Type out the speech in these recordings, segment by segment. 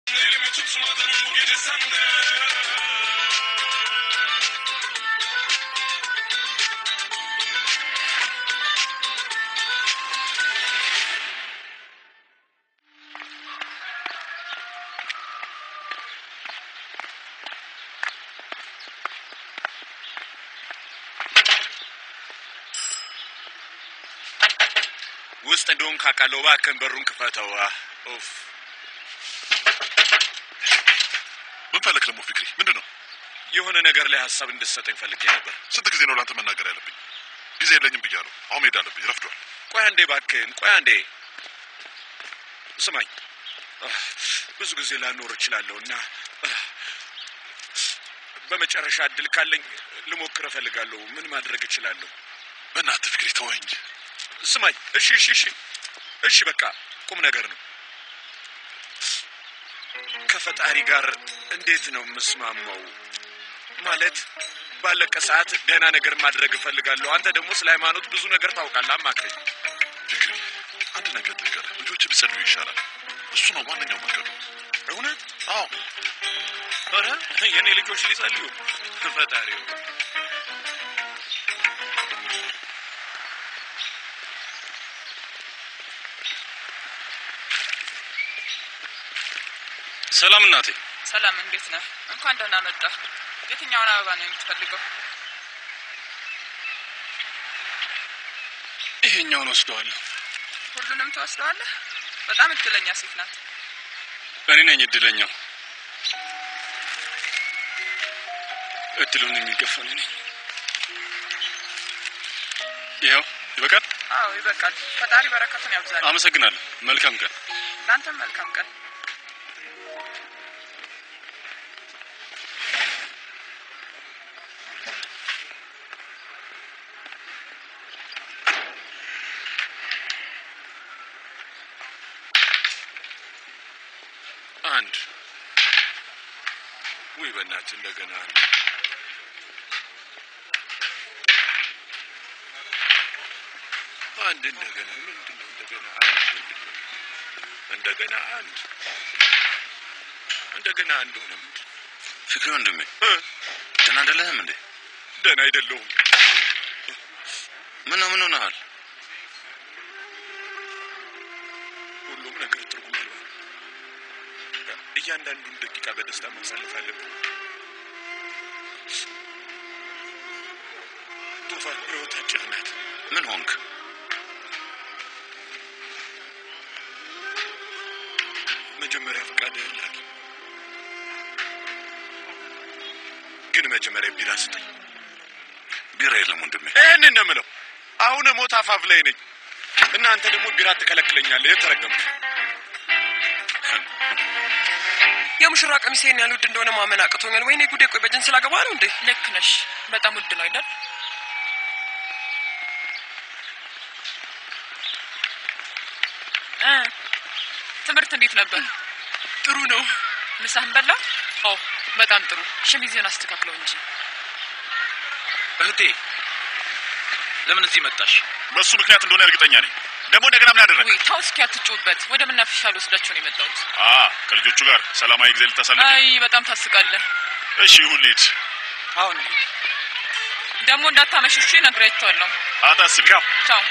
Elimi tutmadın bu gece sende ውስጥ እንደሆን ካቃለው እባክህን በሩን ክፈተው። ኡፍ ምን ፈለክ ደግሞ ፍቅሪ? ምንድን ነው? የሆነ ነገር ላይ ሀሳብ እንድትሰጠኝ ፈልጌ ነበር። ስንት ጊዜ ነው ለአንተ መናገር ያለብኝ? ጊዜ የለኝም ብያለሁ። አሁን መሄድ አለብኝ፣ ረፍዷል። ቆይ አንዴ እባክህን፣ ቆይ አንዴ ስማኝ። አህ፣ ብዙ ጊዜ ላኖር እችላለሁ እና አህ፣ በመጨረሻ እድል ካለኝ ልሞክር እፈልጋለሁ። ምን ማድረግ እችላለሁ? በእናትህ ፍቅሪ ተወኝ። ስማኝ። እሺ፣ እሺ፣ እሺ፣ እሺ፣ በቃ ቁም ነገር ነው። ከፈጣሪ ጋር እንዴት ነው የምስማማው? ማለት ባለቀ ሰዓት ደህና ነገር ማድረግ እፈልጋለሁ። አንተ ደግሞ ስለ ሃይማኖት ብዙ ነገር ታውቃለህ። አማክረኝ። ፍቅሪ፣ አንድ ነገር ልንገርህ፣ ልጆች ቢጸልዩ ይሻላል። እሱ ነው ዋነኛው መንገዱ። እውነት? አዎ፣ ኧረ የእኔ ልጆች ሊጸልዩ ፈጣሪው ሰላም እናቴ። ሰላም፣ እንዴት ነህ? እንኳን ደህና መጣ። የትኛውን አበባ ነው የምትፈልገው? ይሄኛውን ወስደዋለሁ። ሁሉንም ትወስደዋለህ? በጣም እድለኛ ሴት ናት። እኔ ነኝ እድለኛው። እድሉን የሚገፋን እኔ ነኝ። ይኸው ይበቃል። አዎ ይበቃል። ፈጣሪ በረከቱን ያብዛል። አመሰግናለሁ። መልካም ቀን። ለአንተም መልካም ቀን። አንድ ውይ፣ በእናትህ እንደገና አንድ አንድ እንደገና ምንድን ነው እንደገና አንድ ምንድን ነው እንደገና አንድ እንደገና አንድ ሆነ። ምንድን ነው? ፍቅሪ ወንድሜ እ? ደህና አይደለህም እንዴ? ደህና አይደለሁም። ምን ነው ምን ሆነሃል? ሁሉም ነገር ትርጉም አልባ ነው። እያንዳንዱን ደቂቃ በደስታ ማሳለፍ አለብን። ቶፋን ህይወት አጭር ናት። ምን ሆንክ? መጀመሪያ ፈቃድ ላክ፣ ግን መጀመሪያ ቢራ ስጠኝ። ቢራ የለም ወንድሜ። ይህን እንደምለው አሁን ሞት አፋፍ ላይ ነኝ። እናንተ ደግሞ ቢራ ትከለክለኛለህ። የተረገምክ የሙሽራ ቀሚስ ይሄን ያህል ውድ እንደሆነ ማመን አቅቶኛል። ወይኔ ጉዴ! ቆይ በጅንስ ላገባ ነው እንዴ? ልክ ነሽ። በጣም ውድ ነው አይደል? እ ትምህርት እንዴት ነበር? ጥሩ ነው። ምሳህን በላ? ኦ በጣም ጥሩ። ሸሚዝህን አስተካክለው እንጂ እህቴ ለምን እዚህ መጣሽ? በእሱ ምክንያት እንደሆነ እርግጠኛ ነኝ። ደግሞ እንደገና ምን አደረግ? ውይ ተው እስኪ አትጩበት። ወደ መናፈሻ ልወስዳቸው ነው የመጣሁት። አ ከልጆቹ ጋር ሰላማዊ ጊዜ ልታሳልፍ? አይ በጣም ታስቃለህ። እሺ ይሁን፣ ልሂድ። አሁን ደግሞ እንዳታመሽሽ ነግሬያቸዋለሁ። አታስቢ። ቻው።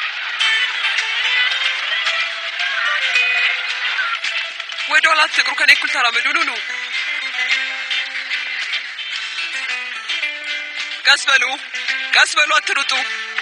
ወደ ኋላ አትቅሩ። ከኔ እኩል ተራመዱ። ኑ ኑ፣ ቀስ በሉ፣ ቀስ በሉ፣ አትሩጡ።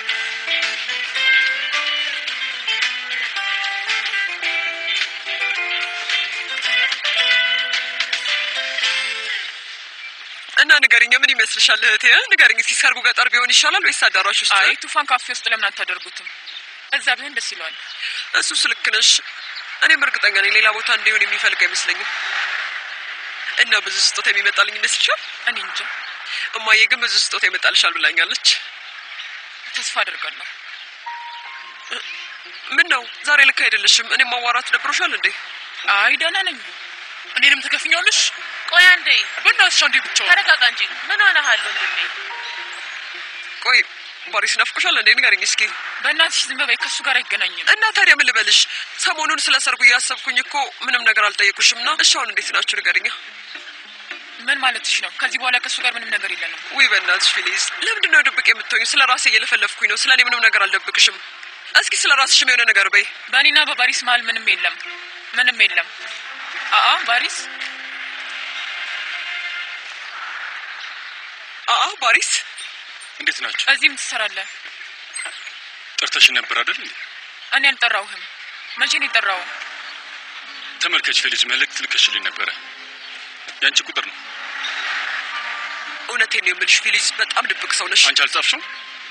እና ንገሪኝ፣ ምን ይመስልሻል እህቴ? ንገሪኝ እስኪ ሰርጉ ገጠር ቢሆን ይሻላል ወይስ አዳራሽ ውስጥ? አይ ቱፋን ካፌ ውስጥ ለምን አታደርጉትም? እዛ ቢሆን ደስ ይለዋል። እሱስ ልክ ነሽ። እኔም እርግጠኛ ነኝ ሌላ ቦታ እንዲሆን የሚፈልግ አይመስለኝም። እና ብዙ ስጦታ የሚመጣልኝ ይመስልሻል? እኔ እንጃ፣ እማዬ ግን ብዙ ስጦታ ይመጣልሻል ብላኛለች። ተስፋ አደርጋለሁ። ምን ነው ዛሬ ልክ አይደለሽም? እኔም ማዋራት ደብሮሻል እንዴ? አይ ደህና ነኝ። እኔንም ትከፍኛለሽ? ቆይ አንዴ በእናትሽ አንዴ ብቻ ተረጋጋ እንጂ ምን ሆነሃል ወንድሜ? ቆይ ባሪስ ናፍቆሻል እንዴ? ንገረኝ እስኪ። በእናትሽ ዝም በይ፣ ከእሱ ጋር አይገናኝም። እና ታዲያ ምን ልበልሽ? ሰሞኑን ስለ ሰርጉ እያሰብኩኝ እኮ ምንም ነገር አልጠየቁሽም። ና እሺ፣ አሁን እንዴት ናችሁ ንገረኛ። ምን ማለትሽ ነው? ከዚህ በኋላ ከእሱ ጋር ምንም ነገር የለንም። ውይ በእናትሽ ፊሊዝ፣ ለምንድን ነው ድብቅ የምትሆኝ? ስለ ራሴ እየለፈለፍኩኝ ነው። ስለ እኔ ምንም ነገር አልደብቅሽም። እስኪ ስለ ራስሽም የሆነ ነገር በይ። በእኔና በባሪስ መሀል ምንም የለም፣ ምንም የለም። አአ ባሪስ አአ ባሪስ፣ እንዴት ናቸው? እዚህ ምን ትሰራለህ? ጠርተሽ ነበር አይደል እንዴ? እኔ አልጠራውህም። መቼ ነው የጠራው? ተመልከች ፌሊዝ፣ መልእክት ልከሽልኝ ነበረ። ያንቺ ቁጥር ነው። እውነቴን ነው የምልሽ ፊሊዝ፣ በጣም ድብቅ ሰው ነሽ። አንቺ አልጻፍሽም?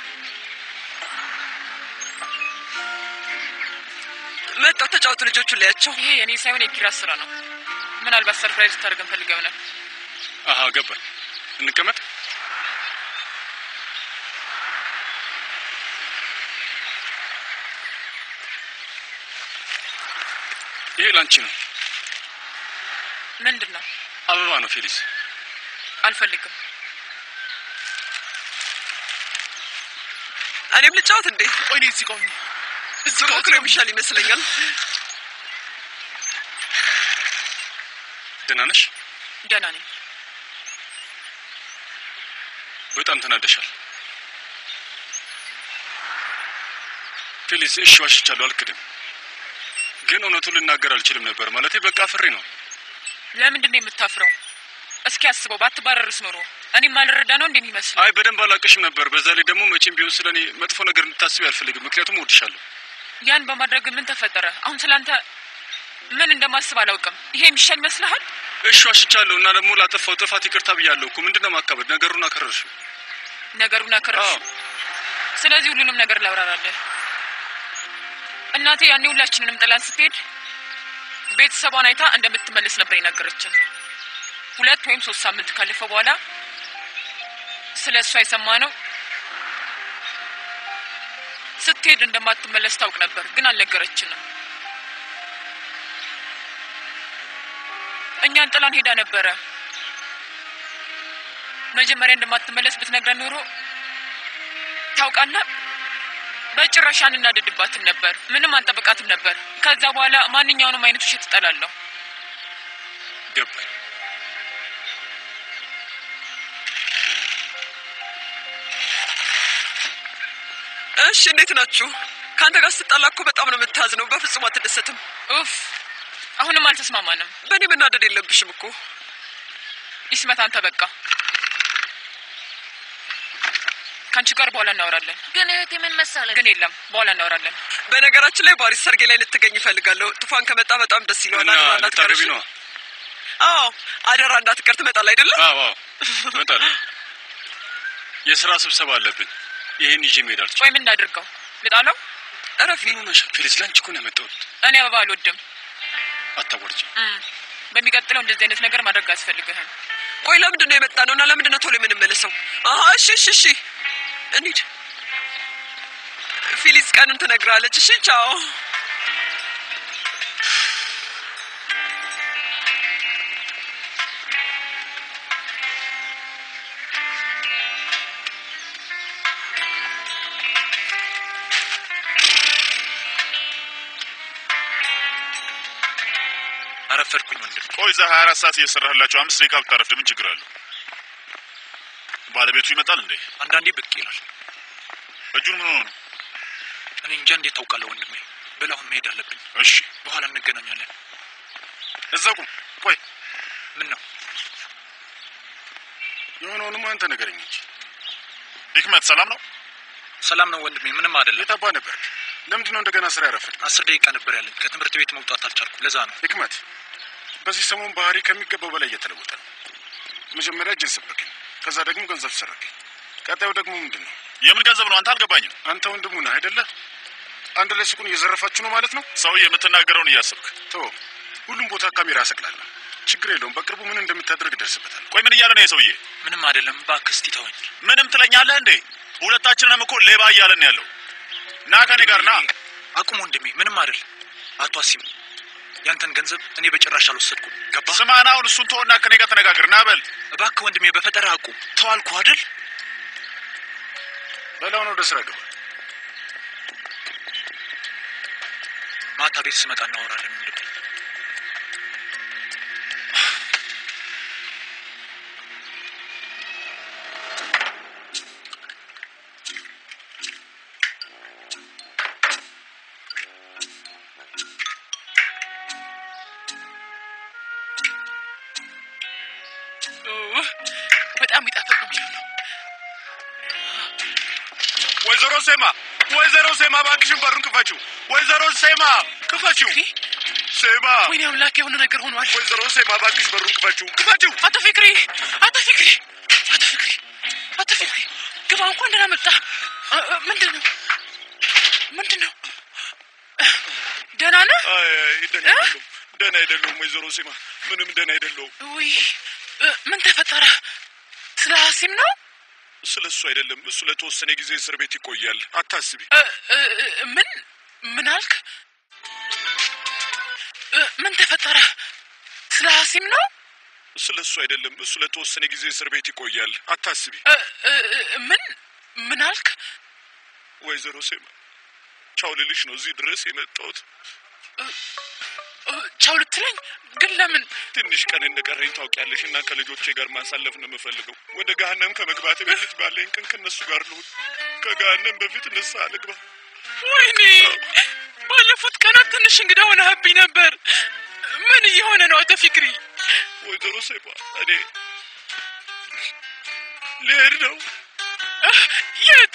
መጣው ተጫወቱ፣ ልጆቹን ላያቸው። ይሄ የእኔ ሳይሆን የኪራስ ስራ ነው። ምናልባት ሰርፕራይዝ ልታደርገን ፈልገው ይሆናል። አሀ ገባኝ። እንቀመጥ። ይሄ ላንቺ ነው። ምንድን ነው? አበባ ነው ፌሊስ። አልፈልግም። እኔም ልጫወት እንዴ? ቆይ እኔ እዚህ ጋር ሁኚ። እዚህ ጋር ብሞክር የሚሻል ይመስለኛል። ደህና ነሽ? ደህና ነኝ። በጣም ተናደሻል ፌሊስ። እሺ ዋሽቻለሁ፣ አልክድም። ግን እውነቱን ልናገር አልችልም ነበር። ማለቴ በቃ ፍሬ ነው። ለምንድን ነው የምታፍረው? እስኪ አስበው፣ ባትባረርስ ኖሮ እኔም ማልረዳ ነው እንደሚመስለው። አይ በደንብ አላቅሽም ነበር። በዛ ላይ ደግሞ መቼም ቢሆን ስለ እኔ መጥፎ ነገር እንድታስቢ አልፈልግም። ምክንያቱም እወድሻለሁ። ያን በማድረግ ምን ተፈጠረ? አሁን ስላንተ ምን እንደማስብ አላውቅም። ይሄ የሚሻል ይመስልሃል? እሺ ዋሽቻለሁ እና ደግሞ ላጠፋው ጥፋት ይቅርታ ብያለሁ እኮ። ምንድን ነው ማካበድ? ነገሩን አከረርሽው። ነገሩን አከረሽ። አዎ ስለዚህ ሁሉንም ነገር ላብራራለህ። እናቴ ያኔ ሁላችንንም ጥላን ስትሄድ ቤተሰቧን አይታ እንደምትመለስ ነበር የነገረችን። ሁለት ወይም ሶስት ሳምንት ካለፈ በኋላ ስለ እሷ የሰማ ነው ስትሄድ እንደማትመለስ ታውቅ ነበር፣ ግን አልነገረችንም። እኛን ጥላን ሄዳ ነበረ። መጀመሪያ እንደማትመለስ ብትነግረን ኖሮ ታውቃለህ፣ በጭራሽ አንናደድባትም ነበር። ምንም አንጠብቃትም ነበር። ከዛ በኋላ ማንኛውንም አይነት ውሸት እጠላለሁ። ገባኝ። እሺ እንዴት ናችሁ? ከአንተ ጋር ስትጣላ እኮ በጣም ነው የምታዝነው። በፍጹም አትደሰትም። ኡፍ፣ አሁንም አልተስማማንም። በእኔ መናደድ የለብሽም እኮ። ይስመት፣ አንተ በቃ ከአንቺ ጋር በኋላ እናወራለን። ግን እህቴ ምን መሰለህ ግን የለም፣ በኋላ እናወራለን። በነገራችን ላይ ባሪስ ሰርጌ ላይ ልትገኝ ይፈልጋለሁ። ጡፋን ከመጣ በጣም ደስ ይለዋል። እና አደራ እንዳትቀር ልታገቢ እሺ? ነዋ? አዎ አደራ እንዳትቀር። ትመጣል አይደለም? አዎ አዎ፣ እመጣለሁ። የስራ ስብሰባ አለብን። ይሄን ይዤ መሄድ አልችልም። ቆይ ምን እናድርገው? ልጣለው? እረፊ። ምን ሆነሻል ፌሊስ? ለአንቺ እኮ ነው ያመጣሁት። እኔ አበባ አልወድም። አታወርጂ። እም፣ በሚቀጥለው እንደዚህ አይነት ነገር ማድረግ አያስፈልግህም። ቆይ ለምንድን ነው የመጣ ነው እና ለምንድን ነው ቶሎ የምንመለሰው? አሀ እሺ እሺ እሺ እንሂድ። ፊሊስ ቀኑን ትነግራለች። እሺ ቻው። አረፈድኩኝ ወንድም። ቆይ እዛ ሀያ አራት ሰዓት እየሰራህላቸው አምስት ደቂቃ ብታረፍድ ምን ችግር አለው? ባለቤቱ ይመጣል እንዴ? አንዳንዴ ብቅ ይላል። እጁን ምን ሆኖ ነው? እኔ እንጃ እንዴት ታውቃለህ ወንድሜ። በል አሁን መሄድ አለብኝ። እሺ በኋላ እንገናኛለን። እዛ ቁም። ቆይ ምን ነው የሆነውንም አንተ ንገረኝ እንጂ። ሂክመት ሰላም ነው? ሰላም ነው ወንድሜ፣ ምንም አይደለም። የት አባ ነበርክ? ለምንድን ነው እንደገና ስራ ያረፈድ? አስር ደቂቃ ነበር ያለኝ። ከትምህርት ቤት መውጣት አልቻልኩም። ለዛ ነው። ሂክመት በዚህ ሰሞን ባህሪ ከሚገባው በላይ እየተለወጠ ነው። መጀመሪያ እጅን ሰበርከኝ፣ ከዛ ደግሞ ገንዘብ ሰረከኝ። ቀጣዩ ደግሞ ምንድን ነው? የምን ገንዘብ ነው? አንተ አልገባኝም። አንተ ወንድሙ ነህ አይደለ? አንድ ላይ ሱቁን እየዘረፋችሁ ነው ማለት ነው? ሰውዬ የምትናገረውን እያሰብክ ቶ ሁሉም ቦታ ካሜራ ያሰቅላል። ችግር የለውም። በቅርቡ ምን እንደምታደርግ ደርስበታል። ቆይ ምን እያለ ነው የሰውዬ? ምንም አይደለም። እባክህ እስቲ ተወኝ። ምንም ትለኛለህ እንዴ? ሁለታችንንም እኮ ሌባ እያለን ያለው። ና ከኔ ጋር ና። አቁም ወንድሜ፣ ምንም አይደል። አቶ አሲም ያንተን ገንዘብ እኔ በጭራሽ አልወሰድኩም። ገባ? ስማና አሁን እሱን ተወና ከኔ ጋር ተነጋግር። ና በል። እባክህ ወንድሜ፣ በፈጠራ አቁም። ተዋልኩ አይደል? በላውን ወደ ስራ ግባ። ማታ ቤት ስመጣ እናወራለን። ወንድሜ ኦ፣ በጣም ይጣፍጥ ነው የሚሆነው። ወይዘሮ ሴማ ወይዘሮ ሴማ እባክሽን በሩን ክፈችው። ወይዘሮ ሴማ ክፈችው። ፍቅሪ፣ ሴማ ወይኔ አምላክ የሆነ ነገር ሆኗል። ወይዘሮ ሴማ እባክሽ በሩን ክፈችው፣ ክፈችው። አቶ ፍቅሪ፣ አቶ ፍቅሪ፣ አቶ ፍቅሪ፣ አቶ ፍቅሪ፣ ግባ። እንኳን ደህና መጣ። እ፣ እ፣ ምንድን ነው ምንድን ነው? ደህና ነህ? አይ አይ፣ ደህና አይደለሁም፣ ደህና አይደለሁም ወይዘሮ ሴማ ምንም ደህና አይደለሁም። ውይ እ፣ ምን ተፈጠረ? ስለ ሀሲም ነው? ስለ እሱ አይደለም፣ እሱ ለተወሰነ ጊዜ እስር ቤት ይቆያል። አታስቢ። እ፣ እ፣ እ፣ ምን ምን አልክ? እ፣ ምን ተፈጠረ? ስለ ሀሲም ነው? ስለ እሱ አይደለም፣ እሱ ለተወሰነ ጊዜ እስር ቤት ይቆያል። አታስቢ እ፣ እ፣ እ፣ ምን ምን አልክ? ወይዘሮ ሴማ ቻው ልልሽ ነው እዚህ ድረስ የመጣሁት። እ፣ ቻው ልትለኝ ግን ለምን? ትንሽ ቀን እንደቀረኝ ታውቂያለሽ፣ እና ከልጆቼ ጋር ማሳለፍ ነው የምፈልገው። ወደ ገሀነም ከመግባቴ በፊት ባለኝ ቀን ከነሱ ጋር ልሁን። ከገሀነም በፊት ንስሐ ልግባ። ወይኔ ባለፉት ቀናት ትንሽ እንግዳ ሆነህብኝ ነበር። ምን እየሆነ ነው አቶ ፊክሪ? ወይዘሮ ሴማ እኔ ልሄድ ነው። የት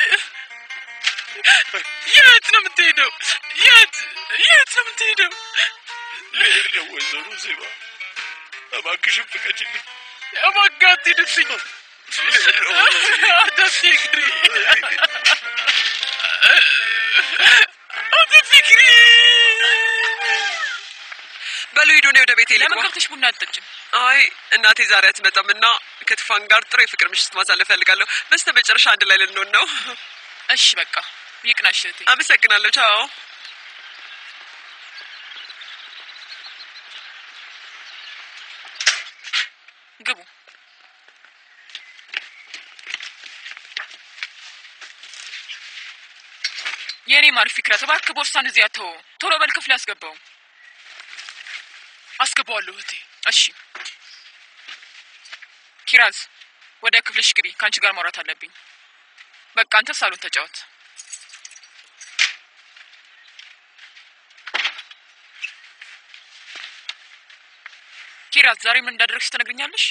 የት ነው የምትሄደው? የት የት ነው የምትሄደው? ልሄድ ነው ወይዘሮ ሴማ እባክሽን ፍቀጅልኝ። እባክህ አትሄድብኝ አቶ ፊክሪ፣ አቶ ፊክሪ። በሉ ሂዱ፣ እኔ ወደ ቤቴ ለምን ልግባ። ገብተሽ ቡና አትጠጭም? አይ እናቴ ዛሬ አትመጣም እና ከትፋን ጋር ጥሩ የፍቅር ምሽት ማሳለፍ ፈልጋለሁ። በስተ መጨረሻ አንድ ላይ ልንሆን ነው። እሺ በቃ ይቅናሽ እህቴ። አመሰግናለሁ። ቻው። ግቡ። የእኔ ማር ፊክረት፣ እባክህ ቦርሳን እዚያ ተወው። ቶሎ በል ክፍል አስገባው። አስገባዋለሁ እህቴ። እሺ ኪራዝ፣ ወደ ክፍልሽ ግቢ። ከአንቺ ጋር ማውራት አለብኝ። በቃ አንተ ሳሎን ተጫወት። ኪራዝ፣ ዛሬ ምን እንዳደረግሽ ትነግርኛለሽ?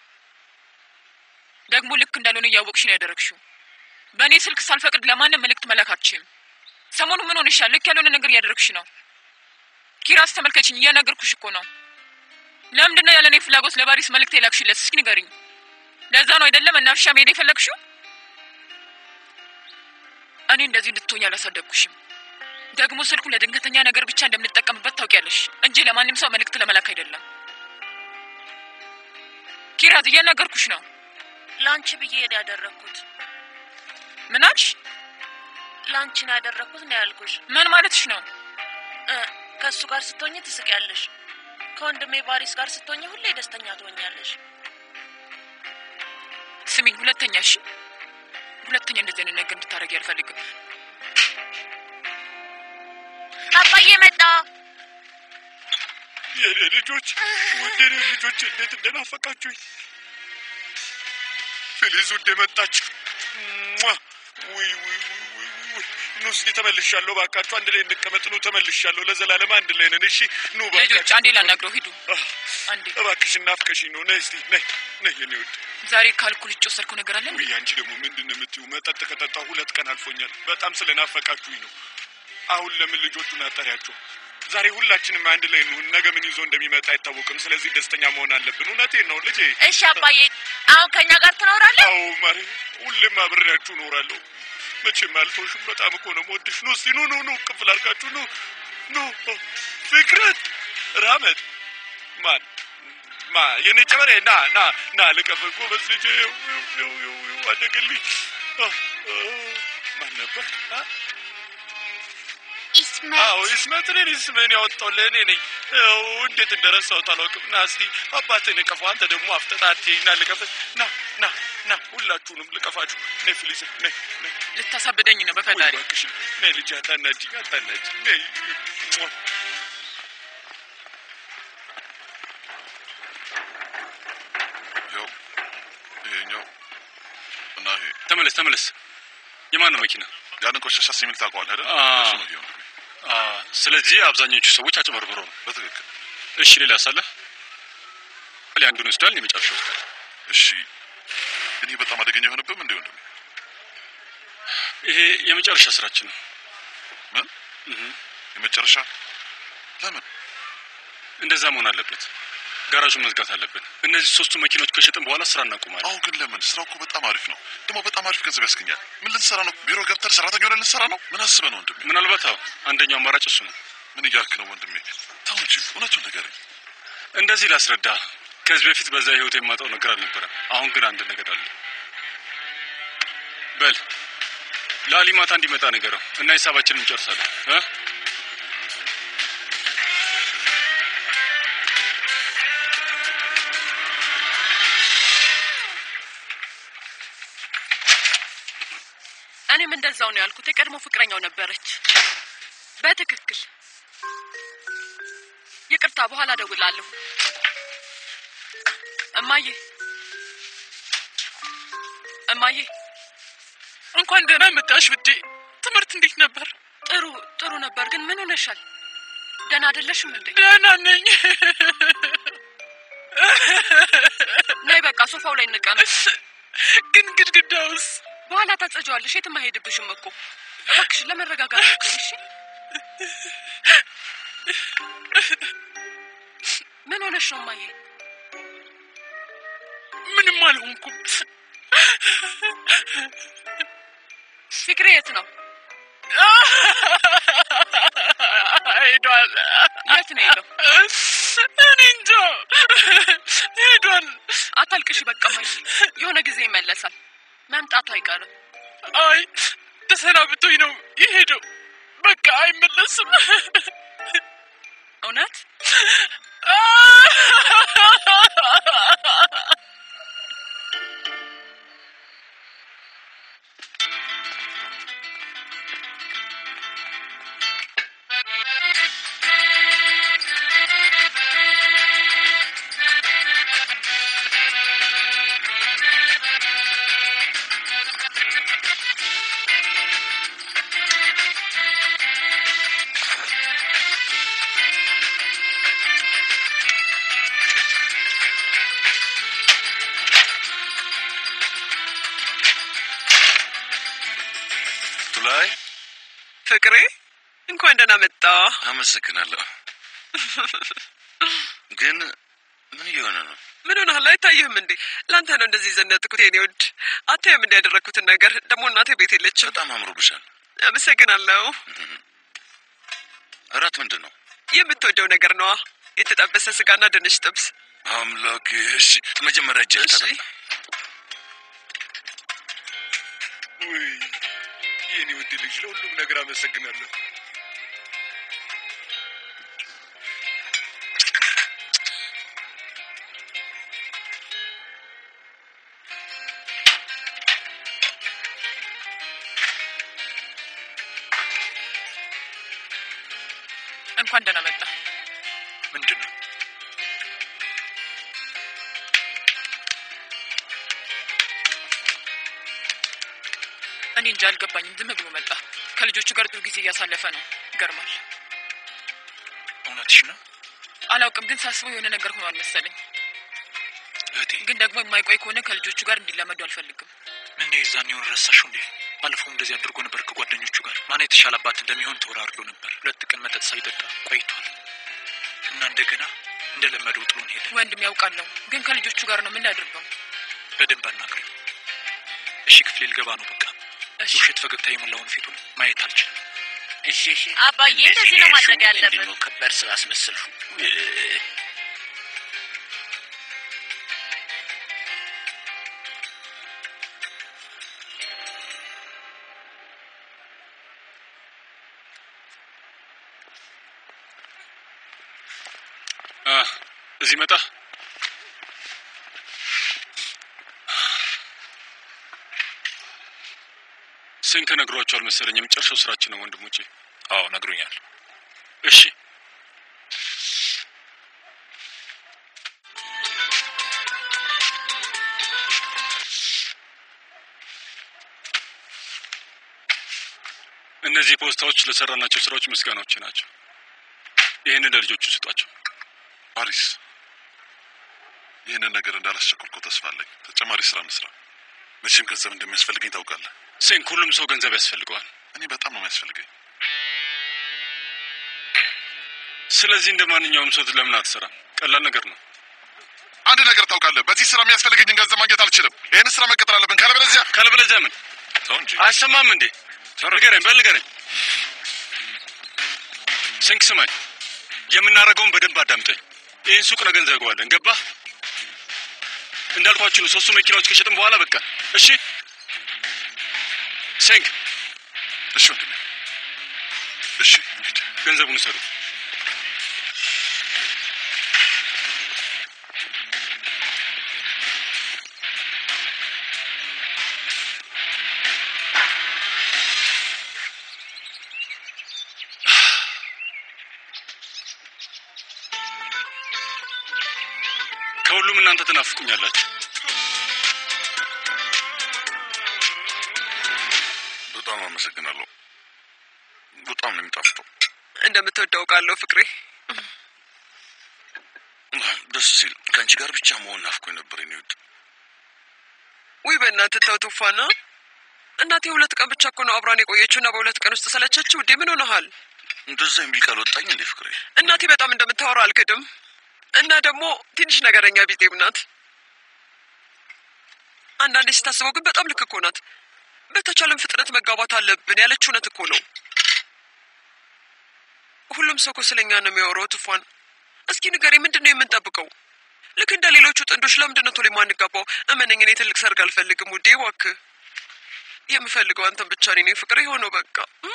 ደግሞ ልክ እንዳልሆነ እያወቅሽ ነው ያደረግሽው። በእኔ ስልክ ሳልፈቅድ ለማንም መልእክት መላክ አትችይም። ሰሞኑ ምን ሆነሻል? ልክ ያልሆነ ነገር እያደረግሽ ነው። ኪራዝ ተመልከችኝ፣ እየነገርኩሽ እኮ ነው። ለምንድን ነው ያለ እኔ ፍላጎት ለባሪስ መልእክት የላክሽለት? እስኪ ንገሪኝ። ለዛ ነው አይደለም መናፈሻ መሄድ የፈለግሽው? እኔ እንደዚህ እንድትሆኝ አላሳደግኩሽም። ደግሞ ስልኩ ለድንገተኛ ነገር ብቻ እንደምንጠቀምበት ታውቂያለሽ እንጂ ለማንም ሰው መልእክት ለመላክ አይደለም። ኪራዝ እየነገርኩሽ ነው። ላንቺ ብዬ ነው ያደረግኩት። ምን አልሽ? ላንቺ ነው ያደረግኩት ነው ያልኩሽ። ምን ማለትሽ ነው? እ ከእሱ ጋር ስትሆኝ ትስቂያለሽ። ከወንድሜ ባሪስ ጋር ስትሆኝ ሁሌ ደስተኛ ትሆኛለሽ። ስሚኝ፣ ሁለተኛ እሺ፣ ሁለተኛ እንደዚህ አይነት ነገር እንድታደርጊ አልፈልግም። አባዬ መጣ። የኔ ልጆች ውድ የኔ ልጆች እንዴት እንደናፈቃችሁኝ። ፊሊዝ ውድ መጣች። ሟ! ውይ ውይ ውይ ውይ ውይ! ኑ እስኪ ተመልሻለሁ። እባካችሁ አንድ ላይ እንቀመጥ። ኑ ተመልሻለሁ። ለዘላለም አንድ ላይ ነን። እሺ ኑ ልጆች እባካችሁ። አንዴ ላናግረው፣ ሂዱ አህ፣ አንዴ። እባክሽ ናፍቀሽኝ ነው። ነይ እስቲ ነይ ነይ የኔ ውድ። ዛሬ ካልኩል ውጭ ወሰድከው ነገር አለ እንዴ? ውይ አንቺ ደግሞ ምንድን ነው የምትይው? መጠጥ ከጠጣሁ ሁለት ቀን አልፎኛል። በጣም ስለናፈቃችሁኝ ነው። አሁን ለምን ልጆቹን አጠሪያቸው? ዛሬ ሁላችንም አንድ ላይ እንሁን። ነገ ምን ይዞ እንደሚመጣ አይታወቅም። ስለዚህ ደስተኛ መሆን አለብን። እውነቴን ነው ልጄ። እሺ አባዬ፣ አሁን ከኛ ጋር ትኖራለህ? አዎ ማሬ፣ ሁሌም አብሬያችሁ እኖራለሁ። መቼም አልተውሽም። በጣም እኮ ነው የምወድሽ። ኑ እስቲ ኑ ኑ ኑ፣ ቅፍል አድርጋችሁ ኑ ኑ። ፍቅረት ራመት ማን ማ የኔ ጨበሬ ና ና ና ልቀፍ ጎበዝ ልጄ። ይው ይው ይው ይው ይው አደግልኝ። አ፣ አ፣ ማን ነበር? አ? ኢስማኤል አዎ ይስመትልን ስምህን ያወጣው ለእኔ ነኝ። ያው እንዴት እንደረሳሁት አላውቅም። ና እስቲ አባትህን እቀፈው። አንተ ደግሞ አፍጠጣቴ ና ልቀፍ። ና ና ና ና ሁላችሁንም ልቀፋችሁ። ነይ ፊሊሴ ነይ ነይ ልታሳብደኝ ነው በፈጣሪ። ወይ እባክሽን ነይ ልጅ አታናጂኝ፣ አታናጂኝ ነይ ሟ። ያው ይሄኛው እና ይሄ ተመለስ ተመለስ። የማን ነው መኪና? ያንን ቆሻሻ ሲሚል ታውቀዋለህ አይደል? አ- እሱ ነው ይሄ ወንድሜ። አ፣ ስለዚህ አብዛኞቹ ሰዎች አጭበርብረው ነው። በትክክል እሺ ሌላ ሳለ ሌላ አንዱን ወስዳል፣ የመጨረሻ ወስዳል። እሺ። ግን ይህ በጣም አደገኛ የሆነብም እንዴ ወንድሜ? ይሄ የመጨረሻ ስራችን ነው። ምን እህ፣ የመጨረሻ ለምን? እንደዛ መሆን አለበት። ጋራዡን መዝጋት አለብን። እነዚህ ሶስቱ መኪኖች ከሸጥን በኋላ ስራ እናቆማለን። አሁ ግን ለምን? ስራው እኮ በጣም አሪፍ ነው። ደግሞ በጣም አሪፍ ገንዘብ ያስገኛል። ምን ልንሰራ ነው? ቢሮ ገብተን ሰራተኛ ሆነን ልንሰራ ነው? ምን አስበህ ነው ወንድሜ? ምናልባት አዎ፣ አንደኛው አማራጭ እሱ ነው። ምን እያልክ ነው ወንድሜ? ተው እንጂ እውነቱን ንገረኝ። እንደዚህ ላስረዳ። ከዚህ በፊት በዛ ህይወት የማጣው ነገር አልነበረም። አሁን ግን አንድ ነገር አለ። በል ለአሊ ማታ እንዲመጣ ነገረው እና ሂሳባችንን እንጨርሳለን እ እኔም እንደዛው ነው ያልኩት። የቀድሞ ፍቅረኛው ነበረች። በትክክል ይቅርታ፣ በኋላ እደውላለሁ። እማዬ እማዬ፣ እንኳን ደህና መጣሽ ውዴ። ትምህርት እንዴት ነበር? ጥሩ ጥሩ ነበር። ግን ምን ሆነሻል? ደህና አይደለሽም እንዴ? ደህና ነኝ። ነይ በቃ ሶፋው ላይ እንቀመጥ። ግን ግድግዳውስ? በኋላ ታጸጀዋለሽ። የትም አይሄድብሽም እኮ። እባክሽ ለመረጋጋት ሞክሪ እሺ። ምን ሆነሽ ነው እማዬ? ምንም አልሆንኩም። ፍቅሬ የት ነው? ሄዷል። የት ነው የሄደው? እኔ እንጃ ሄዷል። አታልቅሽ በቃ እማዬ። የሆነ ጊዜ ይመለሳል። መምጣቱ አይቀርም። አይ ተሰናብቶኝ ነው የሄደው። በቃ አይመለስም። እውነት ቱላይ ፍቅሬ እንኳን ደህና መጣ። አመሰግናለሁ። ግን ምን እየሆነ ነው? ምን ሆነሃል? አይታይህም እንዴ? ለአንተ ነው እንደዚህ ዘነጥኩት የኔ ውድ። አታይም እንዲ ያደረግኩትን ነገር። ደግሞ እናቴ ቤት የለችም። በጣም አምሮብሻል። አመሰግናለሁ። እራት ምንድን ነው? የምትወደው ነገር ነዋ። የተጠበሰ ስጋና ድንች ጥብስ። አምላክ። እሺ፣ መጀመሪያ እጅ እሺ። ውይ የኔ ውድ ልጅ ለሁሉም ነገር አመሰግናለሁ። እንኳን ደህና መጣ። ምንድን ነው? እኔ እንጃ አልገባኝም። ዝም ብሎ መጣ። ከልጆቹ ጋር ጥሩ ጊዜ እያሳለፈ ነው። ይገርማል። እውነትሽ ነው አላውቅም፣ ግን ሳስበው የሆነ ነገር ሆኗል መሰለኝ። እህቴ። ግን ደግሞ የማይቆይ ከሆነ ከልጆቹ ጋር እንዲላመዱ አልፈልግም። ምን የዛኔውን ረሳሽው እንዴ? ባለፈውም እንደዚህ አድርጎ ነበር ከጓደኞቹ ጋር። ማን የተሻለ አባት እንደሚሆን ተወራርዶ ነበር። ሁለት ቀን መጠጥ ሳይጠጣ ቆይቷል እና እንደገና እንደለመደው ጥሎን ሄደ። ወንድም ያውቃለሁ፣ ግን ከልጆቹ ጋር ነው። ምን ላድርገው? በደንብ አናግረው። እሺ፣ ክፍሌ ልገባ ነው። በቃ እሺ። የውሸት ፈገግታ የሞላውን ፊቱን ማየት አልችልም። እሺ፣ እሺ። አባዬ እንደዚህ ነው ማድረግ ያለብን። ምንድን ነው ከባድ ስራ አስመሰልሽው? አ፣ እዚህ መጣ። ሴንከ ነግሯቸዋል መሰለኝ። የመጨረሻው ስራችን ነው ወንድሞቼ። አዎ ነግሮኛል። እሺ እነዚህ ፖስታዎች ለሰራናቸው ስራዎች ምስጋናዎች ናቸው። ይህንን ለልጆቹ ስጧቸው። ፓሪስ፣ ይህንን ነገር እንዳላስቸኮልኩ ተስፋ አለኝ። ተጨማሪ ስራ እንስራ። መቼም ገንዘብ እንደሚያስፈልገኝ ታውቃለህ። ሴንክ፣ ሁሉም ሰው ገንዘብ ያስፈልገዋል። እኔ በጣም ነው የሚያስፈልገኝ። ስለዚህ እንደ ማንኛውም ሰው ለምን አትሰራም? ቀላል ነገር ነው። አንድ ነገር ታውቃለህ፣ በዚህ ስራ የሚያስፈልገኝን ገንዘብ ማግኘት አልችልም። ይህን ስራ መቀጠል አለብን። ካለበለዚያ ካለበለዚያ ምን ተው እንጂ አሰማም እንዴ? ንገረኝ፣ በል ንገረኝ። ስንክ ስማኝ፣ የምናደርገውን በደንብ አዳምጠኝ። ይህን ሱቅ ነገ እንዘጋዋለን። ገባህ? እንዳልኳችሁ ነው። ሶስቱ መኪናዎች ከሸጥን በኋላ በቃ እሺ። ሴንክ፣ እሺ ወንድሜ፣ እሺ እንሂድ። ገንዘቡን ሰሩ። ከሁሉም እናንተ ትናፍቁኛላችሁ። በጣም አመሰግናለሁ። በጣም ነው የሚጣፍጠው። እንደምትወደው ቃለሁ ፍቅሬ። ደስ ሲል ከአንቺ ጋር ብቻ መሆን ናፍቆኝ ነበር። የኔ ውድ ውይ በእናትህ ተው ቱፋና። እናቴ ሁለት ቀን ብቻ እኮ ነው አብራን የቆየችው እና በሁለት ቀን ውስጥ ሰለቸችው። ውዴ ምን ሆነሃል? እንደዛ የሚል ቃል ወጣኝ እንዴ ፍቅሬ? እናቴ በጣም እንደምታወራው አልክድም። እና ደግሞ ትንሽ ነገረኛ ቢጤም ናት። አንዳንዴ ስታስበው ግን በጣም ልክ እኮ ናት። በተቻለን ፍጥነት መጋባት አለብን ያለች እውነት እኮ ነው። ሁሉም ሰው እኮ ስለኛ ነው የሚያወራው። ትፏን እስኪ ንገሬ፣ ምንድን ነው የምንጠብቀው? ልክ እንደ ሌሎቹ ጥንዶች ለምንድን ነው ቶሎ የማንጋባው? እመነኝ፣ እኔ ትልቅ ሰርግ አልፈልግም ውዴ፣ እባክህ። የምፈልገው አንተን ብቻ ነኝ ፍቅር የሆነው በቃ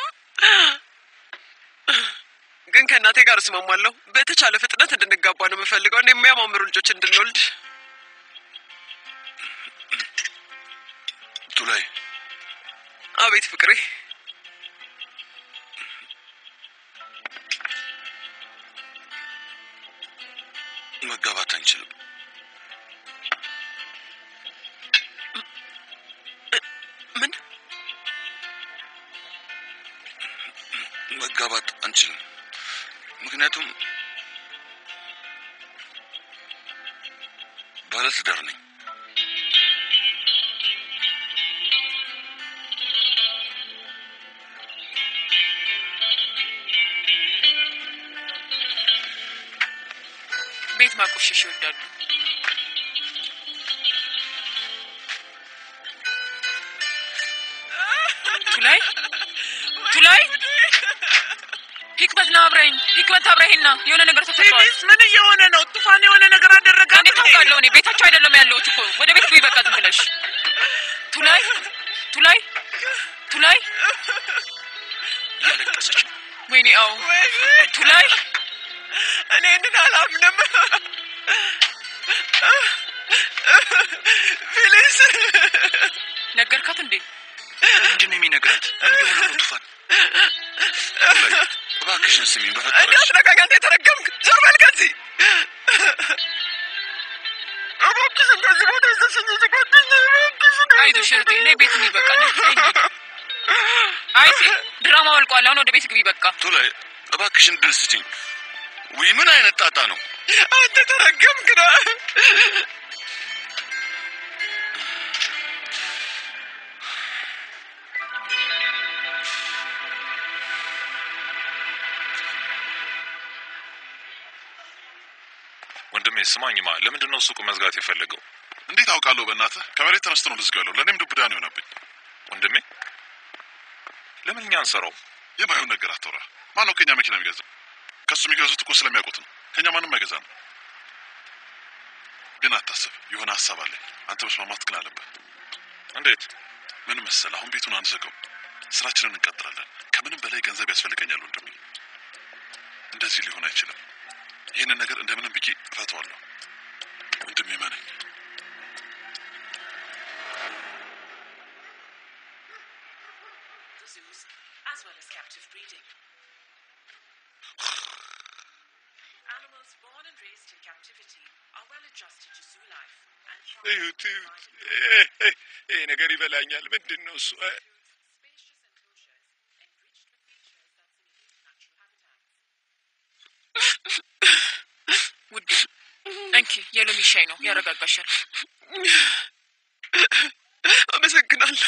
ግን ከእናቴ ጋር እስማማለሁ። በተቻለ ፍጥነት እንድንጋባ ነው የምፈልገው እና የሚያማምሩ ልጆች እንድንወልድ። ቱላይ አቤት ፍቅሬ። መጋባት አንችልም። ምን መጋባት አንችልም። ምክንያቱም ባለትዳር ነኝ። ቤት ማቆሸሽ ይወዳሉ። ቱላይ ቱላይ ሂክመት ና አብረኝ። ሂክመት አብረኝና የሆነ ነገር ተፈጥሯል። ምን እየሆነ ነው? ጡፋን የሆነ ነገር አደረጋት እንዴት ታውቃለሁ? እኔ ቤታቸው አይደለም ያለሁት እኮ ወደ ቤት ግቢ በቃ ዝም ብለሽ። ቱላይ ቱላይ ቱላይ እያለቀሰች ነው። ወይኔ አዎ ቱላይ እኔ ይህንን አላምንም። ፊሊስ ነገርካት እንዴ? ምንድን ነው የሚነግራት? ምን የሆነ ነው ቱፋን? ቱላይ እባክሽን ስሚኝ በፈጠረሽ። እንዳትነካኝ አንተ የተረገምክ፣ ዞር በል ከዚህ። እባክሽን ከዚህ ቦታ ይዘሽኝ ሂጂ ጓደኛዬ፣ እባክሽን። አይዞሽ እህቴ፣ ነይ ቤት ግቢ በቃ ነይ፣ ነይ እንሂድ። አይቴ ድራማው አልቋል። አሁን ወደ ቤት ግቢ በቃ። ቱላይ እባክሽን ድል ስጪኝ። ውይ ምን አይነት ጣጣ ነው? አንተ የተረገምክ ነህ። ወንድሜ ስማኝማ፣ ለምንድን ነው ሱቁ መዝጋት የፈለገው? እንዴት አውቃለሁ? በእናትህ ከመሬት ተነስቶ ነው ልዝጋው ያለው። ለእኔም ዱብዳ ነው የሆነብኝ። ወንድሜ ለምን እኛ አንሰራው? የማይሆን ነገር አታውራ። ማን ነው ከኛ መኪና የሚገዛው? ከሱ የሚገዙት እኮ ስለሚያውቁት ነው። ከኛ ማንም አይገዛ ነው። ግን አታስብ፣ የሆነ ሀሳብ አለኝ። አንተ መስማማት ግን አለብህ። እንዴት? ምን መሰለህ፣ አሁን ቤቱን አንዘጋው፣ ስራችንን እንቀጥላለን። ከምንም በላይ ገንዘብ ያስፈልገኛል ወንድሜ። እንደዚህ ሊሆን አይችልም። ይህንን ነገር እንደምንም ብዬ እፈተዋለሁ ወንድሜ፣ መነኝ። breeding. Animals born and raised in captivity are well adjusted to zoo life and እዩት እዩት። ይሄ- ይሄ- ይሄ ነገር ይበላኛል። ምንድን ነው እሱ? እ፣ ውዴ እንኪ የሎሚ ሻይ ነው ያረጋጋሻል። አመሰግናለሁ።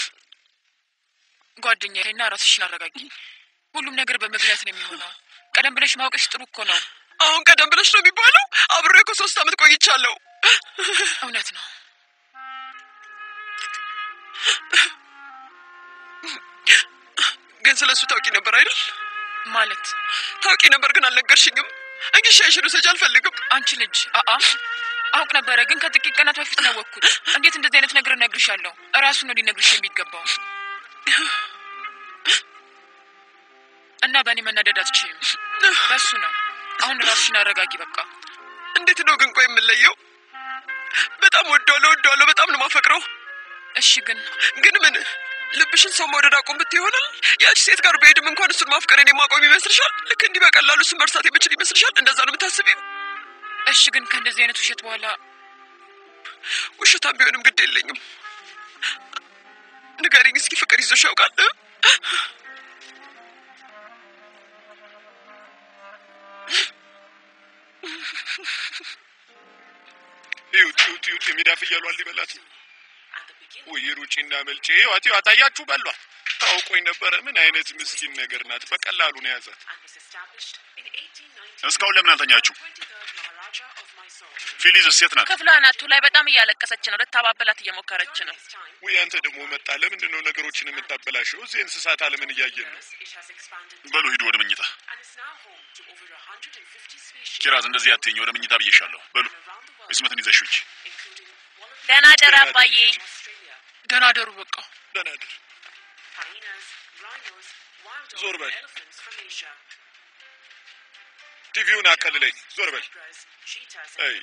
ጓደኛዬ እና ራስሽን አረጋጊ። ሁሉም ነገር በምክንያት ነው የሚሆነው። ቀደም ብለሽ ማወቅሽ ጥሩ እኮ ነው። አሁን ቀደም ብለሽ ነው የሚባለው? አብሬ እኮ ሶስት አመት ቆይቻለሁ። እውነት ነው። ግን ስለ እሱ ታውቂ ነበር አይደል? ማለት ታውቂ ነበር ግን አልነገርሽኝም። እንግዲህ ሻይሽን ውሰጂ አልፈልግም። አንቺ ልጅ አአ አውቅ ነበረ፣ ግን ከጥቂት ቀናት በፊት ነው ያወቅኩት። እንዴት እንደዚህ አይነት ነገር እነግርሻለሁ? እራሱ ነው ሊነግርሽ የሚገባው። እና በእኔ መናደድ አትችይም። በሱ ነው። አሁን ራስሽን አረጋጊ። በቃ እንዴት ነው ግን ቆይ የምለየው? በጣም ወደዋለሁ፣ ወደዋለሁ፣ በጣም ነው ማፈቅረው። እሺ ግን ግን ምን ልብሽን ሰው መውደድ አቁም ብት ይሆናል? ያቺ ሴት ጋር በሄድም እንኳን እሱን ማፍቀርን የማቆም ይመስልሻል? ልክ እንዲህ በቀላሉ እሱን መርሳት የምችል ይመስልሻል? እንደዛ ነው የምታስቢው? እሺ ግን ከእንደዚህ አይነት ውሸት በኋላ ውሸታም ቢሆንም ግድ የለኝም። ንገሪኝ እስኪ ፍቅር ይዞሽ ያውቃል? እዩት እዩት እዩት። የሜዳ ፍየሏን ሊበላት ነው። ወይ ሩጪና መልጬ ይዋት ይዋት። አያችሁ በሏት። ታውቆኝ ነበረ። ምን አይነት ምስኪን ነገር ናት። በቀላሉ ነው የያዛት። እስካሁን ለምን አልተኛችሁ? ፊሊዝ ሴት ናት። ክፍሏ ናቱ ላይ በጣም እያለቀሰች ነው። ልታባበላት እየሞከረች ነው። ወይ አንተ ደግሞ መጣ። ለምንድን ነው ነገሮችን የምታበላሸው? እዚህ እንስሳት ዓለምን እያየን ነው። በሉ ሂዱ ወደ መኝታ። ኪራዝ እንደዚህ አትይኝ፣ ወደ መኝታ ብዬሻለሁ። በሉ ይስመትን ይዘሽ ውጪ። ደህና ደር አባዬ። ደህና ደሩ። በቃ ደህና ደር። ዞር በል። ቲቪውን አቀልለኝ። ዞር በል። አይ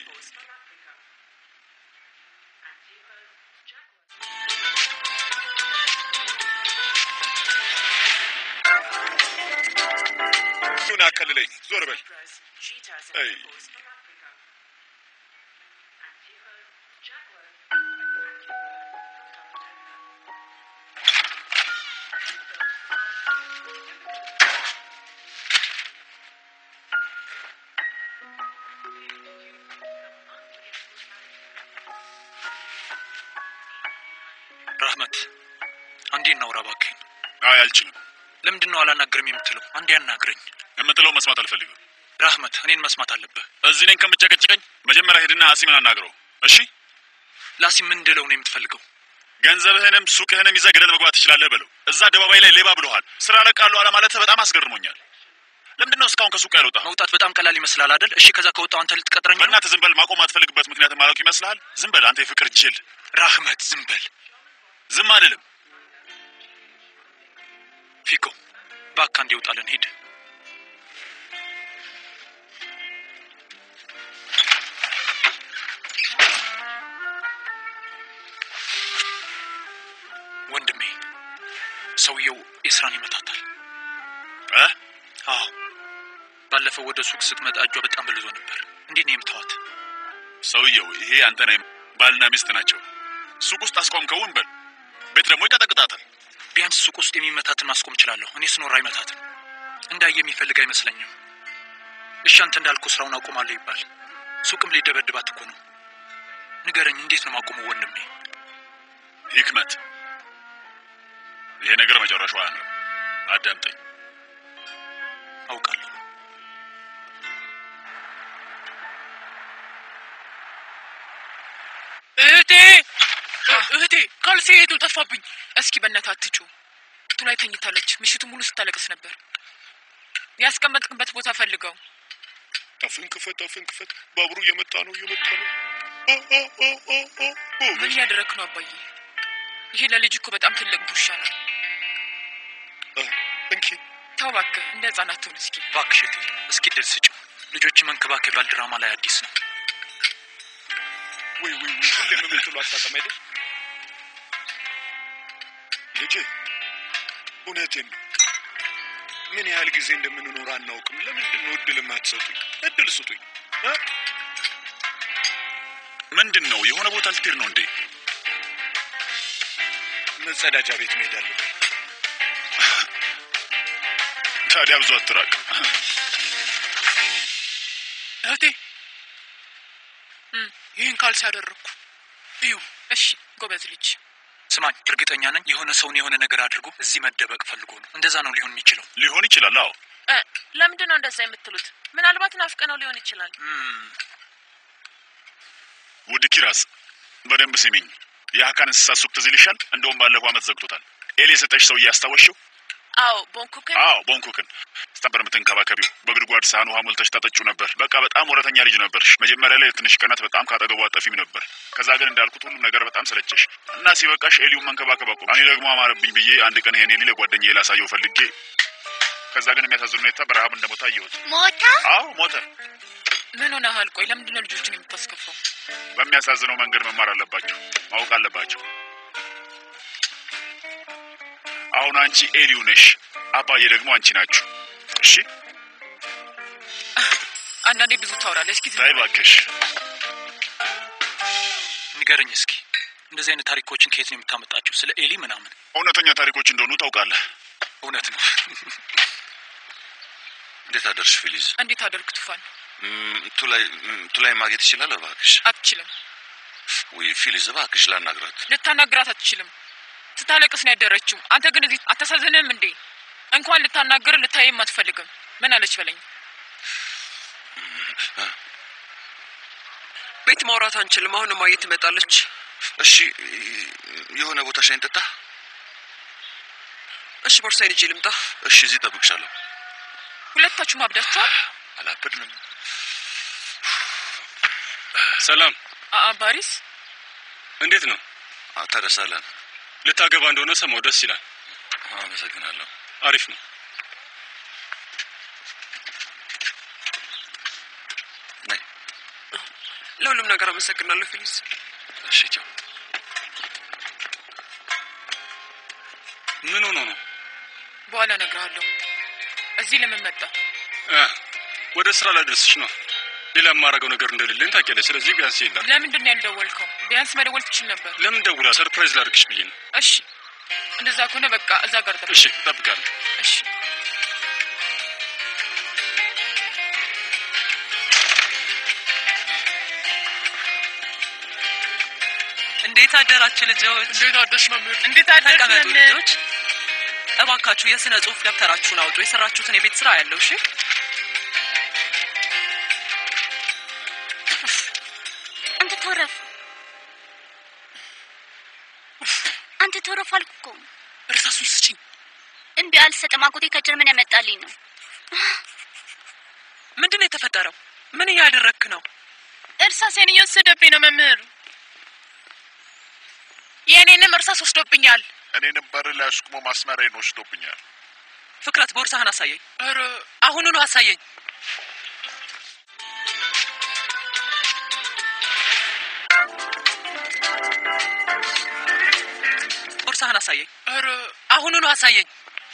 ቲቪውን አቀልለኝ። ዞር በል። አይ ራህመት አንዴ እናውራ እባክህን። አይ አልችልም። ለምንድን ነው አላናግርም የምትለው? አንዴ አናግረኝ። የምትለው መስማት አልፈልግም። ራህመት እኔን መስማት አለብህ። እዚህ እኔን ከምጨቀጭቀኝ መጀመሪያ ሄድና አሲምን አናግረው። እሺ ላሲም ምን እንድለው ነው የምትፈልገው? ገንዘብህንም ሱቅህንም ይዘህ ገደል መግባት ትችላለህ በለው። እዛ አደባባይ ላይ ሌባ ብለሃል። ስራ ለቃሉ አለ ማለት በጣም አስገርሞኛል። ለምንድን ነው እስካሁን ከሱቅ ያልወጣ? መውጣት በጣም ቀላል ይመስላል አይደል? እሺ ከዛ ከወጣው አንተ ልትቀጥረኝ ነው? በእናትህ ዝም በል። ማቆም አትፈልግበት ምክንያት ማለቅ ይመስልሃል? ዝም በል አንተ የፍቅር ጅል። ራህመት ዝም በል። ዝም አልልም። ፊኮ እባክህ አንዴ ውጣለን፣ ሂድ። ወንድሜ ሰውየው ኤስራን ይመታታል። እ አዎ ባለፈው ወደ ሱቅ ስትመጣ እጇ በጣም በልዞ ነበር። እንዴት ነው የምታዋት? ሰውየው ይሄ አንተ ነህ። ባልና ሚስት ናቸው። ሱቅ ውስጥ አስቆምከውን በል። ቤት ደግሞ ይቀጠቅጣታል። ቢያንስ ሱቅ ውስጥ የሚመታትን ማስቆም እችላለሁ። እኔ ስኖር አይመታትም። እንዳየ የሚፈልግ አይመስለኝም። እሺ አንተ እንዳልኩ ስራውን አቁማለሁ ይባል፣ ሱቅም ሊደበድባት እኮ ነው። ንገረኝ፣ እንዴት ነው ማቆመው ወንድሜ? ሂክመት፣ ይሄ ነገር መጨረሻው አያምርም። አዳምጠኝ። አውቃለሁ። እህቴ እህቴ ካልሲ የቱ ጠፋብኝ። እስኪ በእናትህ አትጩ። ቱ ላይ ተኝታለች። ምሽቱ ሙሉ ስታለቅስ ነበር። ያስቀመጥክበት ቦታ ፈልገው። አፍን ክፈት፣ አፍን ክፈት። ባቡሩ እየመጣ ነው፣ እየመጣ ነው። ምን እያደረክ ነው አባዬ? ይሄ ለልጅ እኮ በጣም ትልቅ ቡሻ ነው። እንኪ ተው እባክህ፣ እንደ ህጻናት ትሆን እስኪ። እባክሽ እቴ፣ እስኪ ድል ስጭው። ልጆች መንከባከብ ባል ድራማ ላይ አዲስ ነው። ወይ ወይ ወይ፣ ሁሌም የምትሉ አታጠም አይደል? ልጄ እውነቴን ነው። ምን ያህል ጊዜ እንደምንኖር አናውቅም። ለምንድን ነው እድል የማትሰጡኝ? እድል ስጡኝ። እ? ምንድን ነው? የሆነ ቦታ ልትሄድ ነው እንዴ? መጸዳጃ ቤት መሄድ አለብኝ። ታዲያ ብዙ አትራቅ። እህቴ ይህን ካልሲ ያደረግኩ እዩ። እሺ ጎበዝ ልጅ። ስማኝ፣ እርግጠኛ ነኝ የሆነ ሰውን የሆነ ነገር አድርጎ እዚህ መደበቅ ፈልጎ ነው። እንደዛ ነው ሊሆን የሚችለው። ሊሆን ይችላል። አዎ እ፣ ለምንድን ነው እንደዛ የምትሉት? ምናልባት ናፍቀነው ሊሆን ይችላል። ውድ ኪራስ በደንብ ስሚኝ። የሀካን እንስሳት ሱቅ ትዝ ይልሻል? እንደውም ባለፈው ዓመት ዘግቶታል። ኤል የሰጠሽ ሰው እያስታወሽው? አዎ ቦንኩክን አዎ ቦንኩክን ስታበር የምትንከባከቢው በጉድጓድ ሳህን ውሃ ሞልተሽ ታጠጩ ነበር። በቃ በጣም ወረተኛ ልጅ ነበርሽ። መጀመሪያ ላይ ትንሽ ቀናት በጣም ካጠገቡ አጠፊም ነበር። ከዛ ግን እንዳልኩት ሁሉም ነገር በጣም ሰለቸሽ እና ሲበቃሽ ኤሊውን መንከባከብ አቁም። እኔ ደግሞ አማረብኝ ብዬ አንድ ቀን ይሄን ኤሊ ለጓደኛዬ ላሳየው ፈልጌ ከዛ ግን የሚያሳዝን ሁኔታ በረሃብ እንደሞታ አየሁት። ሞታ? አዎ ሞተ። ምን ሆነሃል? ቆይ ለምንድን ነው ልጆችን የምታስከፋው? በሚያሳዝነው መንገድ መማር አለባቸው፣ ማወቅ አለባቸው። አሁን አንቺ ኤሊው ነሽ፣ አባዬ ደግሞ አንቺ ናችሁ። እሺ አንዳንዴ ብዙ ታወራለህ። እስኪ ዝም ታይ በል። እባክሽ። ንገረኝ እስኪ እንደዚህ አይነት ታሪኮችን ከየት ነው የምታመጣቸው? ስለ ኤሊ ምናምን። እውነተኛ ታሪኮች እንደሆኑ ታውቃለህ። እውነት ነው። እንዴት አደርሽ ፊሊዝ? እንዴት አደርግ ቱፋን? ም፣ ቱላይ ም፣ ቱላይ ማግኘት ይችላል? እባክሽ አትችልም። ወይ ፊሊዝ፣ እባክሽ ላናግራት። ልታናግራት አትችልም። ስታለቅስ ነው ያደረችው። አንተ ግን እዚህ አታሳዝንም እንዴ? እንኳን ልታናግር ልታየም አትፈልግም። ምን አለች በለኝ። ቤት ማውራት አንችልም። አሁን ማየት ትመጣለች። እሺ፣ የሆነ ቦታ ሻይ እንጠጣ። እሺ፣ ቦርሳዬን ይዤ ልምጣ። እሺ፣ እዚህ እጠብቅሻለሁ። ሁለታችሁ ማብዳችኋል። አላበድንም። ሰላም፣ አአ ባሪስ እንዴት ነው? ተደሳለን። ልታገባ እንደሆነ ሰማው። ደስ ይላል። አመሰግናለሁ። አሪፍ ነው። ለሁሉም ነገር አመሰግናለሁ ፊሊዝ። እሺ፣ ቻው። ምን ሆኖ ነው? በኋላ እነግርሃለሁ። እዚህ ለምን መጣ? እ፣ ወደ ስራ ላደርስሽ ነው። ሌላ የማደርገው ነገር እንደሌለኝ ታውቂያለሽ። ስለዚህ ቢያንስ የለም። ለምንድን ነው ያልደወልከው? ቢያንስ መደወል ትችል ነበር። ለምን ደውላ ሰርፕራይዝ ላድርግሽ ብዬ ነው። እሺ፣ እንደዛ ከሆነ በቃ እዛ ጋር ጠብቅ። እሺ፣ እጠብቃለሁ። እሺ እንዴት አደራችሁ ልጆች? እንዴት አደርሽ መምህር? እንዴት አደርሽ ተቀመጡ ልጆች። እባካችሁ የስነ ጽሁፍ ደብተራችሁን አውጡ። የሰራችሁትን የቤት ስራ ያለው እሺ። አንተ ተወረፍ፣ አንተ ተወረፍ አልኩ እኮ። እርሳሱን ስጪኝ። እምቢ አልሰጥም። አጎቴ ከጀርመን ያመጣልኝ ነው። ምንድን ነው የተፈጠረው? ምን እያደረግክ ነው? እርሳሴን እየወሰደብኝ ነው መምህር። የእኔንም እርሳስ ወስዶብኛል። እኔንም በር ላይ አስቁሞ ማስመሪያዬን ወስዶብኛል። ፍቅረት ቦርሳህን አሳየኝ። ኧረ አሁኑኑ አሳየኝ። ቦርሳህን አሳየኝ። ኧረ አሁኑኑ አሳየኝ።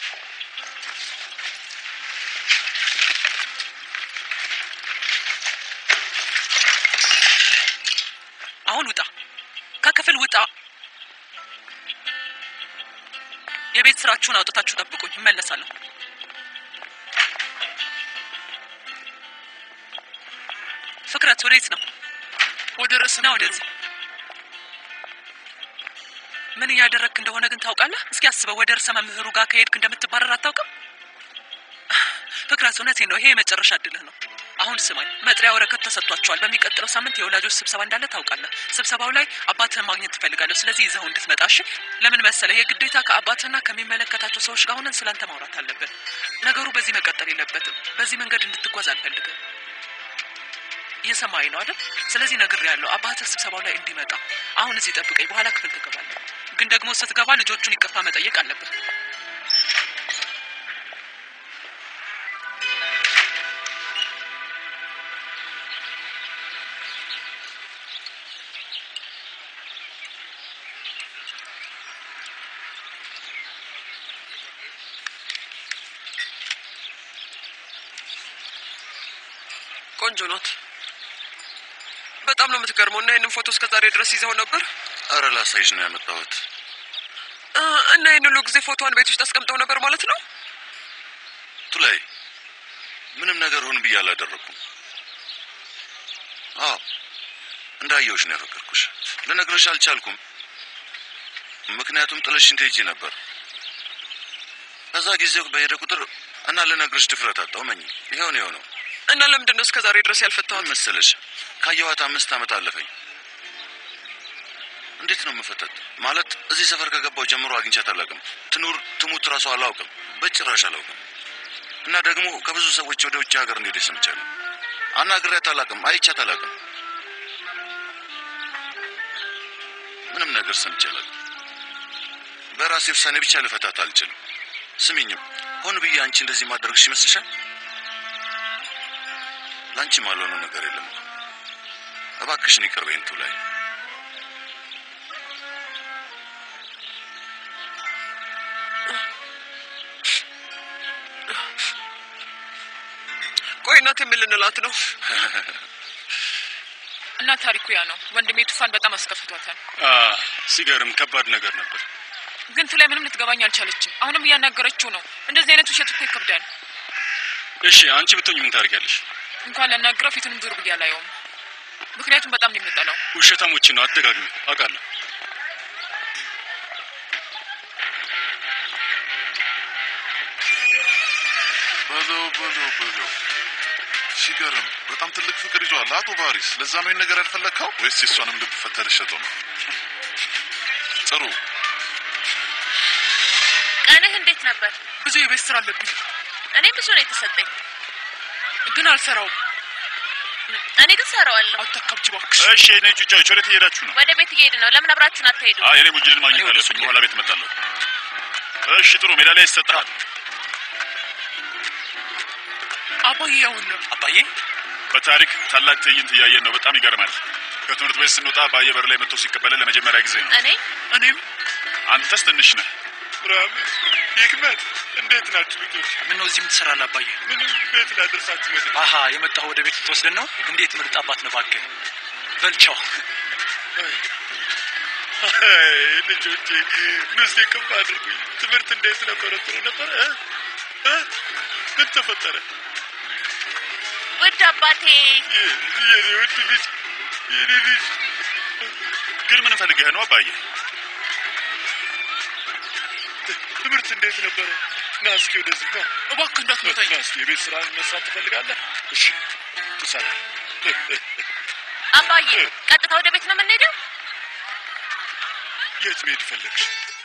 አሁን ውጣ፣ ከክፍል ውጣ። የቤት ስራችሁን አውጥታችሁ ጠብቁኝ፣ እመለሳለሁ። ፍቅረት ወዴት ነው? ወደ ርዕስ ና ወደዚህ። ምን እያደረግክ እንደሆነ ግን ታውቃለህ? እስኪ አስበው፣ ወደ ርዕሰ መምህሩ ጋር ከሄድክ እንደምትባረር አታውቅም? ፍቅረት፣ እውነቴን ነው፣ ይሄ የመጨረሻ እድልህ ነው። አሁን ስማኝ፣ መጥሪያ ወረቀት ተሰጥቷቸዋል። በሚቀጥለው ሳምንት የወላጆች ስብሰባ እንዳለ ታውቃለህ። ስብሰባው ላይ አባትህን ማግኘት ትፈልጋለሁ። ስለዚህ ይዘው እንድትመጣ እሺ? ለምን መሰለህ? የግዴታ ከአባትህና ከሚመለከታቸው ሰዎች ጋር ሆነን ስላንተ ማውራት አለብን። ነገሩ በዚህ መቀጠል የለበትም። በዚህ መንገድ እንድትጓዝ አልፈልግም። እየሰማኝ ነው አይደል? ስለዚህ ነግሬሃለሁ፣ አባትህ ስብሰባው ላይ እንዲመጣ። አሁን እዚህ ጠብቀኝ፣ በኋላ ክፍል ትገባለህ። ግን ደግሞ ስትገባ ልጆቹን ይቅርታ መጠየቅ አለብህ። ቆንጆ ናት። በጣም ነው የምትገርመው። እና ይህንን ፎቶ እስከ ዛሬ ድረስ ይዘው ነበር አረ ላሳይሽ ነው ያመጣሁት። እ፣ እና ይህን ሁሉ ጊዜ ፎቶዋን ቤት ውስጥ አስቀምጠው ነበር ማለት ነው። ቱላይ ምንም ነገር ሁን ብዬ አላደረኩም። አዎ እንዳየሁሽ ነው ያፈቀርኩሽ። ልነግርሽ አልቻልኩም፣ ምክንያቱም ጥለሽኝ ትሄጂ ነበር። ከዛ ጊዜው በሄደ ቁጥር እና ልነግርሽ ድፍረት አጣሁ። መኝ ይኸው ነው የሆነው። እና ለምንድን ነው እስከ ዛሬ ድረስ ያልፈታዋት? ምን መሰለሽ ካየኋት አምስት ዓመት አለፈኝ። እንዴት ነው የምፈታት? ማለት እዚህ ሰፈር ከገባው ጀምሮ አግኝቻት አላውቅም። ትኑር ትሙት እራሱ አላውቅም፣ በጭራሽ አላውቅም። እና ደግሞ ከብዙ ሰዎች ወደ ውጭ ሀገር እንደሄደች ሰምቻለሁ። አናግሬያት አላውቅም፣ አይቻት አላውቅም። ምንም ነገር ሰምቼ አላውቅም። በራሴ ውሳኔ ብቻ ልፈታት አልችልም። ስሚኝም ሆን ብዬ አንቺ እንደዚህ ማድረግሽ ይመስልሻል? ለአንቺ ማልሆነው ነገር የለም እኮ። እባክሽን ይቅር በይኝ ቱላይ። ቆይ እናቴ ምን ልንላት ነው? እና ታሪኩ ያ ነው። ወንድሜ ቱፋን በጣም አስከፍቷታል። አ ሲገርም ከባድ ነገር ነበር። ግን ቱ ላይ ምንም ልትገባኝ አልቻለችም። አሁንም እያናገረችው ነው። እንደዚህ አይነት ውሸት እኮ ይከብዳል። እሺ አንቺ ብትሆኝ ምን ታደርጊያለሽ? እንኳን ላናግረው ፊቱንም ዞር ብዬ አላየውም። ምክንያቱም በጣም ነው የምጠላው። ውሸታሞችን ነው አደጋግሚ አውቃለሁ። በለው በለው በለው። ሲገርም በጣም ትልቅ ፍቅር ይዟል አቶ ባሪስ። ለዛ ነው ይህን ነገር ያልፈለግከው ወይስ የእሷንም ልብ ፈተህ ልትሸጠው ነው? ጥሩ ቀንህ እንዴት ነበር? ብዙ የቤት ስራ አለብኝ፣ እኔ ብዙ ነው የተሰጠኝ፣ ግን አልሰራውም። እኔ ግን ሰራዋለሁ። አታካብጂ እባክሽ። እሺ የኔ ጩጫዎች ወዴት እየሄዳችሁ ነው? ወደ ቤት እየሄድ ነው። ለምን አብራችሁን አትሄዱ? አይ የኔ ሙጅልን ማግኘት አለብኝ። በኋላ ቤት እመጣለሁ። እሺ ጥሩ ሜዳሊያ ይሰጥሃል። አባዬ ያውን ነው አባዬ በታሪክ ታላቅ ትዕይንት እያየን ነው። በጣም ይገርማል። ከትምህርት ቤት ስንወጣ በአየር በር ላይ መጥቶ ሲቀበለን ለመጀመሪያ ጊዜ ነው። እኔ እኔም አንተስ ትንሽ ነህ። ራመት ህክመት፣ እንዴት ናችሁ ልጆች? ምን ነው እዚህ የምትሰራለህ አባዬ? ምንም ቤት ላደርሳችሁ መጥ አሀ የመጣሁ ወደ ቤት ልትወስደን ነው? እንዴት ምርጥ አባት ነው እባክህ። በልቻው ልጆቼ ንስቲ ክፍ አድርጉኝ። ትምህርት እንዴት ነበረ? ጥሩ ነበረ? እ? እ? ምን ተፈጠረ? ውድ አባቴ የ- የኔ ውድ ልጅ የኔ ልጅ ግን ምን ፈልገህ ነው አባዬ? ትምህርት እንዴት ነበረ? ና እስኪ ወደዚህ ና። እባክህ እንዳትመታኝ። ና እስኪ የቤት ስራ መስራት ትፈልጋለህ? እሺ ትሰራ። አባዬ ቀጥታ ወደ ቤት ነው የምንሄደው? የት መሄድ ፈለግሽ?